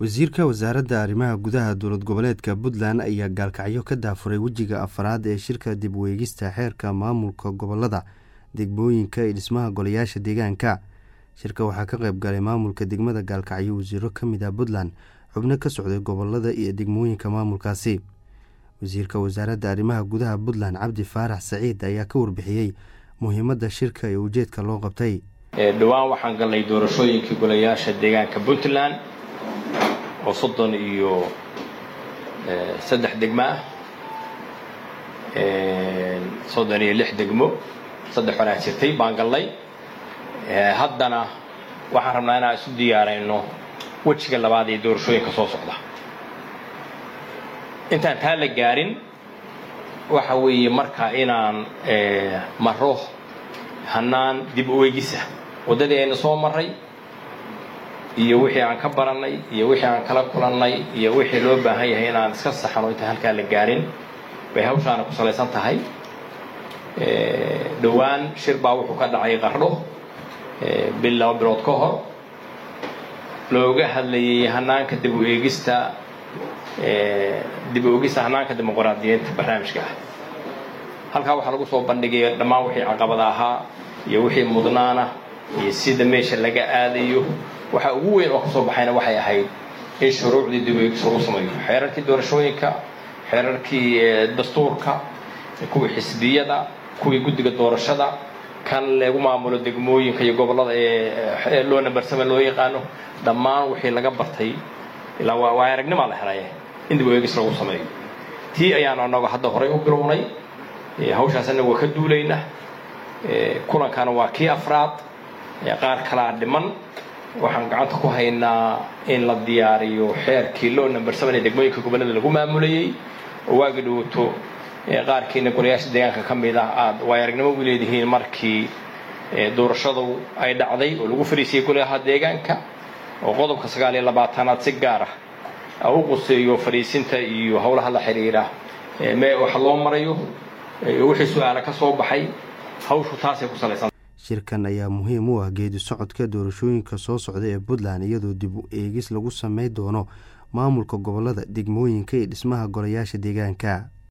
wasiirka wasaaradda arrimaha gudaha dowlad goboleedka puntland ayaa gaalkacyo ka daafuray wejiga afaraad ee shirka dib u eegista xeerka maamulka gobolada degmooyinka iyo dhismaha golayaasha deegaanka shirka waxaa ka qayb galay maamulka degmada gaalkacyo wasiiro ka mid ah puntland xubno ka socday gobolada iyo degmooyinka maamulkaasi wasiirka wasaaradda arrimaha gudaha puntland cabdi faarax saciid ayaa ka warbixiyey muhiimadda shirka ee ujeedka loo qabtay dhowaan waxaan galnay doorashooyinkii golayaasha deegaanka puntland oo soddon iyo saddex degmo ah soddon iyo lix degmo saddex horaa jirtay baan galnay haddana waxaan rabnaa inaan isu diyaarayno wejiga labaad ee doorashooyinka soo socda intaan taa la gaarin waxa weeye marka inaan maro hanaan dib u eegisa waddadii aynu soo marray iyo wixii aan ka barannay iyo wixii aan kala kulannay iyo wixii loo baahan yahay inaan iska saxano intaan halkaa la gaarin bay hawshaana ku salaysan tahay dhowaan shir baa wuxuu ka dhacay qardho bil laba bilood ka hor looga hadlayay hanaanka dib u eegista dib u eegista hanaanka dimuqraadiyiinta barnaamijka ah halkaa waxaa lagu soo bandhigay dhammaan wixii caqabada ahaa iyo wixii mudnaana iyo sida meesha laga aadayo waxa ugu weyn oo kasoo baxayna waxay ahayd in shuruucdii dib u eegis lagu sameeyo xeerarkii doorashooyinka xeerarkii dastuurka kuwii xisbiyada kuwii guddiga doorashada kan lagu maamulo degmooyinka iyo gobollada ee loo nambarsame loo yaqaano dhammaan wixii laga bartay ilaa waa aragnimaa la helay in dib u eegis lagu sameeyo tii ayaanu annagu hadda horay u bilownay hawshaas annagu waa ka duulayna kulankana waa kii afraad qaar kalaa dhiman waxaan gacanta ku haynaa in la diyaariyo xeerkii loo nambarsaman ee degmooyinka gobollada lagu maamulayey oo waagi dhowto qaarkiina golayaasha deegaanka ka mid ah aad way aragnimo u leedihiin markii doorashadu ay dhacday oo lagu fariisiyey golayaha deegaanka oo qodobka sagaal iyo labaatanaad si gaar ah u quseeyo fadhiisinta iyo howlaha la xidhiira me wax loo marayo wixii su-aala ka soo baxay hawshu taasay ku salaysan shirkan ayaa muhiim u ah geedi socodka doorashooyinka soo socda ee puntland iyadoo dib u eegis lagu samey doono maamulka gobolada degmooyinka iyo dhismaha golayaasha deegaanka